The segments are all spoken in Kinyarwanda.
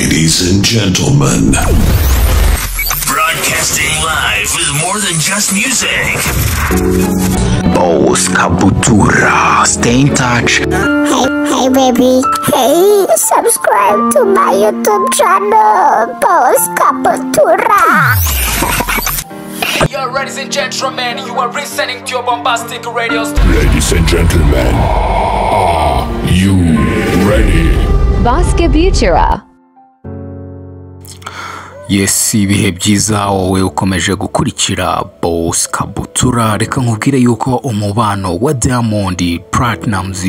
Ladies and gentlemen, Broadcasting live with more than just music. Boss Cabutura. Stay in touch. Hey, hey, baby. Hey, subscribe to my YouTube channel, Boss Capotura. Yo, ladies and gentlemen, you are listening to your bombastic radio station. ladies and gentlemen, are you ready? Baskabutura. Yes, ibihe byiza wowe ukomeje gukurikira Boss Kabutura reka nkubwire yuko umubano wa Diamond Platnumz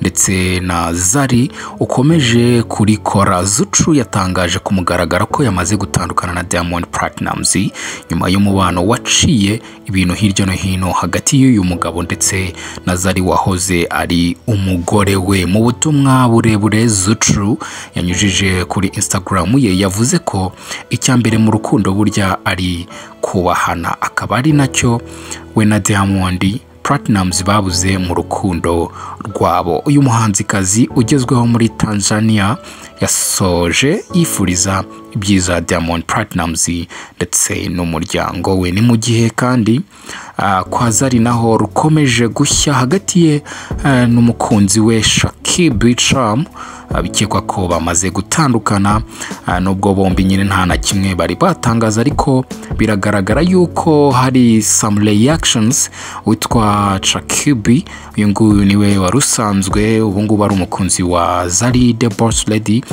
ndetse na Zari ukomeje kurikora Zucu yatangaje ku mugaragaro ko yamaze gutandukana na Diamond Platnumz nyuma y'umubano waciye ibintu hirya no hino hagati y'uyu mugabo ndetse na Zari wahoze ari umugore we mu butumwa burebure Zucu yanyujije kuri Instagram ye yavuze ko icya mbere mu rukundo burya ari kubahana akaba ari nacyo we na Diamond Platnumz babuze mu rukundo rwabo uyu muhanzikazi ugezweho muri Tanzania yasoje yifuriza ibyiza Diamond Platnumz ndetse n'umuryango we ni mu gihe kandi ah, kwa Zari naho rukomeje gushya hagati ye ah, n'umukunzi we Shakib Charm Ah, bikekwa ko bamaze gutandukana ah, nubwo bombi nyine nta na kimwe bari batangaza ariko biragaragara yuko hari some reactions witwa Chakibi uyu nguyu niwe wari usanzwe ubu ngubu ari umukunzi wa Zari the Boss Lady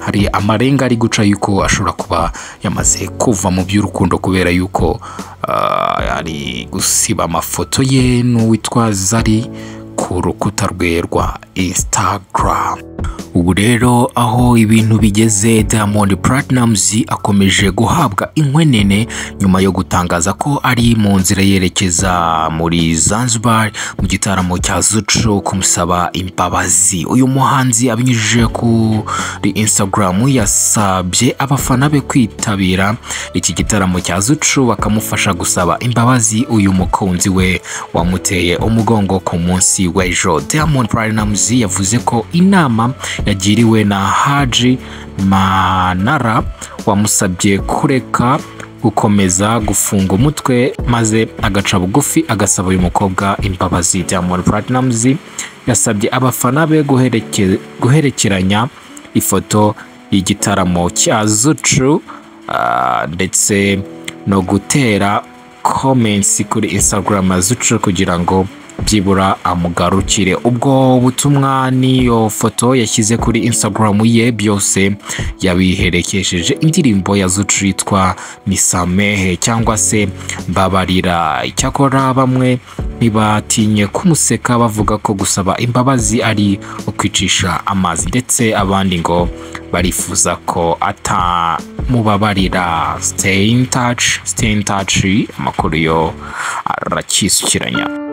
hari amarenga ari guca yuko ashobora kuba yamaze kuva mu by'urukundo kubera yuko ah, ari gusiba amafoto ye n'uwitwa Zari ku rukuta rwe rwa Instagram ubu rero aho ibintu bigeze Diamond Platnumz akomeje guhabwa inkwenene nyuma yo gutangaza ko ari mu nzira yerekeza muri Zanzibar mu gitaramo cya Zucu kumusaba imbabazi uyu muhanzi abinyujije kuri Instagram yasabye abafana be kwitabira iki gitaramo cya Zucu bakamufasha gusaba imbabazi uyu mukunzi we wamuteye umugongo ku munsi w'ejo Diamond Platnumz yavuze ko inama yagiriwe na Haji Manara wamusabye kureka gukomeza gufunga umutwe maze agaca bugufi agasaba uyu mukobwa imbabazi Diamond Platnumz yasabye abafana be guhereke- guherekeranya ifoto y'igitaramo cya Zucu ah, ndetse no gutera comments kuri Instagram ya Zucu kugira ngo byibura amugarukire ubwo butumwa n'iyo foto yashyize kuri Instagram ye byose yabiherekesheje indirimbo ya Zucu yitwa Nisamehe cyangwa se Mbabarira icyakora bamwe ntibatinye kumuseka bavuga ko gusaba imbabazi ari ukwicisha amazi ndetse abandi ngo barifuza ko atamubabarira stay in touch stay in touch amakuru yo arakisukiranya